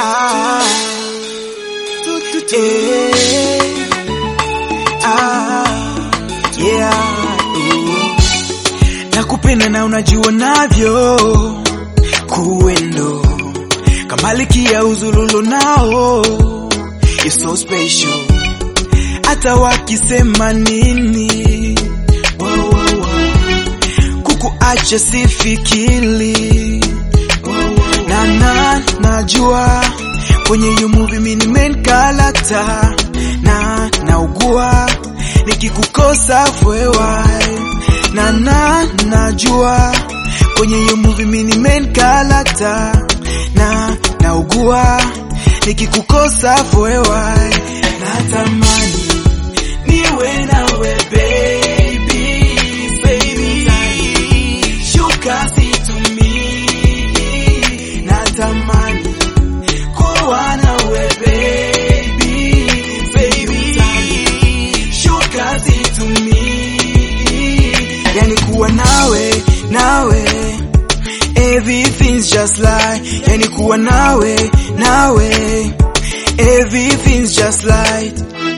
Ah, eh, ah, yeah, ooh. Nakupenda na unajua navyo kuendo kamalikia uzululu nao You're so special hata wakisema nini wow, wow, wow. kukuacha sifikili wow, wow, wow. na na najua kwenye hiyo movie mimi ni main character na naugua nikikukosa fwewa na na najua kwenye hiyo movie mimi ni main character na naugua nikikukosa fwewa natamani niwe nawe baby baby shuka situmii natamani kuwa nawe baby baby shuka situmii yani kuwa nawe nawe everything's just like yani kuwa nawe nawe everything's just like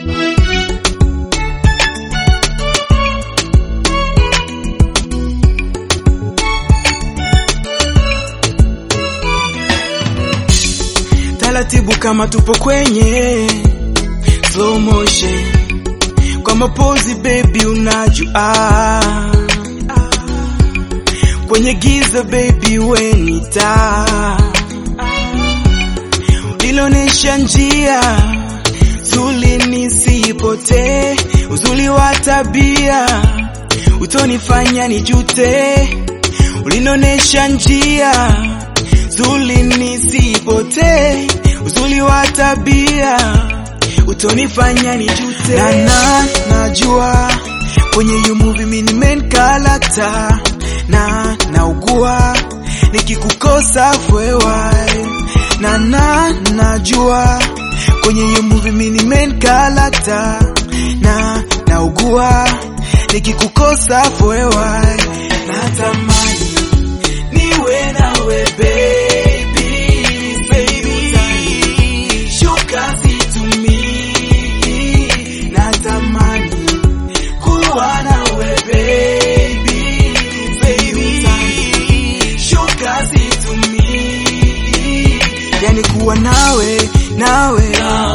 taratibu kama tupo kwenye slow motion kwa mapozi baby unajua kwenye giza baby wenita lilonesha njia zuli nisipotee uzuli wa tabia utonifanya nijute ulinonesha njia zuli nisipotee uzuli wa tabia utonifanya nijute na na najua kwenye hiyo movie mimi ni main character na naugua nikikukosa fwewa na na najua kwenye hiyo movie mimi ni main character na naugua nikikukosa fwewa natamani niwe nawe baby baby shuka situmii natamani kuwa nawe baby baby shuka situmii yani kuwa nawe nawe